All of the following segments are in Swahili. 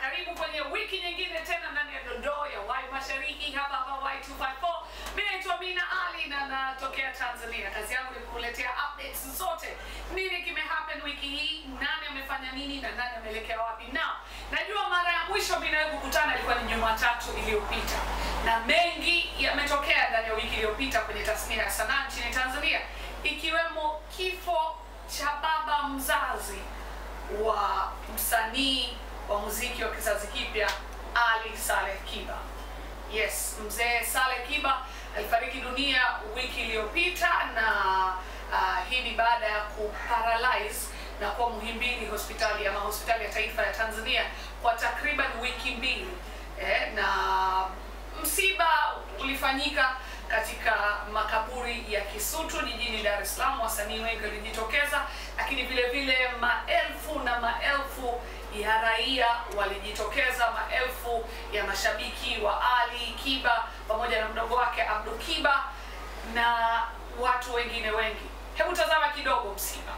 Karibu kwenye wiki nyingine tena ndani ya dondoo ya Y Mashariki hapa hapa Y254. Mimi naitwa Mina Ali na natokea Tanzania. Kazi yangu ni kukuletea updates zote. Nini kime happen wiki hii, nani amefanya nini na nani ameelekea wapi. Na najua mara ya mwisho mimi nawe kukutana ilikuwa ni Jumatatu iliyopita. Na mengi yametokea ndani ya wiki iliyopita kwenye tasnia ya sanaa nchini Tanzania ikiwemo kifo cha baba mzazi wa msanii wa muziki wa kizazi kipya Ali Saleh Kiba. Yes, mzee Saleh Kiba alifariki dunia wiki iliyopita na uh, hii ni baada ya kuparalyze na kuwa Muhimbili hospitali ama hospitali ya taifa ya Tanzania kwa takriban wiki mbili eh, na msiba ulifanyika katika makaburi ya Kisutu jijini Dar es Salaam. Wasanii wengi walijitokeza, lakini vile vile maelfu na maelfu ya raia walijitokeza, maelfu ya mashabiki wa Ali Kiba pamoja na mdogo wake Abdu Kiba na watu wengine wengi. Hebu tazama kidogo msiba.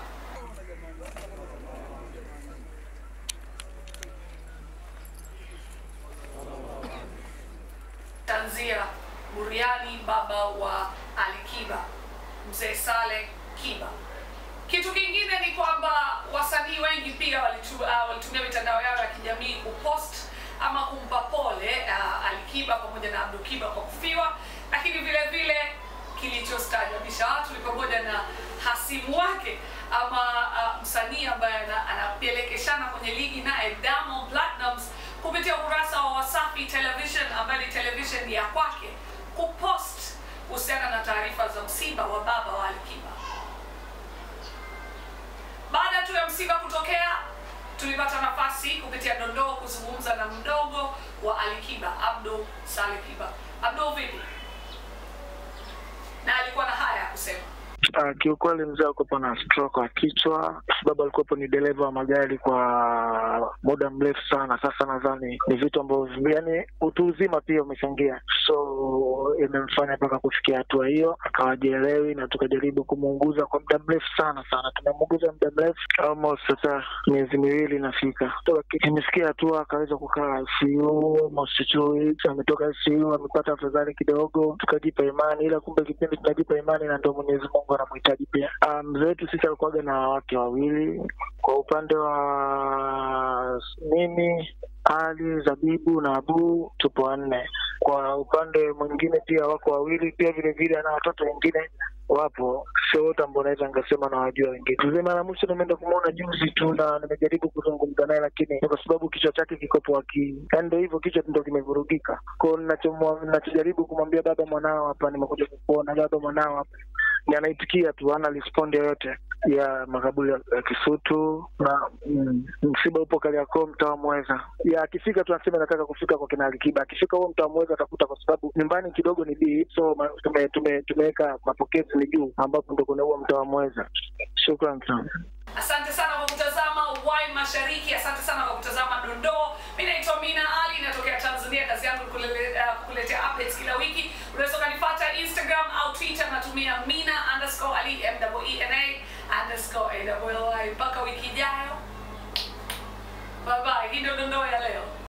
Tanzia Buriani, baba wa Ali Kiba, mzee Saleh Kiba. Kitu kingine ni kwamba wasanii wengi pia walitu- ah, walitumia mitandao yao ya kijamii kupost ama kumpa pole uh, Ali Kiba pamoja na Abdu Kiba kwa kufiwa, lakini vile vile kilichostaajabisha watu ni pamoja na hasimu wake ama uh, msanii ambaye ana- anapelekeshana kwenye ligi naye Diamond Platnumz kupitia ukurasa wa Wasafi Television ambayo ni television ya kwake kupost kuhusiana na taarifa za msiba wa baba wa Ali Kiba. Baada tu ya msiba kutokea, tulipata nafasi kupitia dondoo kuzungumza na mdogo wa Ali Kiba, Abdul Saleh Kiba. Abdul, vipi? Na alikuwa na haya ya kusema. Uh, kiukweli mzee alikuwepo na stroke wa kichwa, sababu alikuwepo ni dereva wa magari kwa muda mrefu sana. Sasa nadhani ni vitu ambavyo yani utu uzima pia umechangia, so imemfanya mpaka kufikia hatua hiyo, akawajielewi na tukajaribu kumuunguza kwa muda mrefu sana sana. Tumemuunguza muda mrefu almost sasa miezi miwili inafika, toka imefikia hatua akaweza kukaa ICU almost two weeks, ametoka ICU amepata afadhali kidogo, tukajipa imani, ila kumbe kipindi tunajipa imani na ndo Mwenyezi Mungu anamhitaji pia. Ah, Mzee wetu sisi alikuwaga na wake wawili, kwa upande wa mimi Ali Zabibu na Abu tupo wanne. Kwa upande mwingine pia wako wawili pia vile vile, ana watoto wengine wapo, sio wote ambao naweza nikasema na wajua wengine. Mzee mara mwisho nimeenda kumwona juzi tu na nimejaribu kuzungumza naye, lakini ni kwa sababu kichwa chake kikopo akili, yaani ndo hivyo, kichwa ndo kimevurugika. Kwao ninachomwa- ninachojaribu kumwambia baba, mwanao hapa, nimekuja kukuona baba, mwanao hapa ni anaitikia tu, hana respondi yoyote ya makaburi ya ya Kisutu na mm, msiba upo Kariakoo, mtaa wa Mweza. Ya akifika tu anasema nataka kufika kwa kina Alikiba. Akifika huo mtaa wa Mweza atakuta, kwa sababu nyumbani kidogo ni bii, so ma- tume- tume- tumeweka mapokezi ni juu, ambapo ndo kuna huo mtaa wa Mweza. Shukran sana. Asante sana kwa kutazama Y Mashariki, asante sana kwa kutazama dondoo. Mimi naitwa Mina Ali, natokea Tanzania. Kazi yangu ni kulele- uh, kukuletea updates kila wiki. Unaweza ukanipata Instagram au Twitter, natumia Mina underscore Ali M E N A underscore A L L I. Mpaka wiki ijayo, bye bye. Hii ndio dondoo ya leo.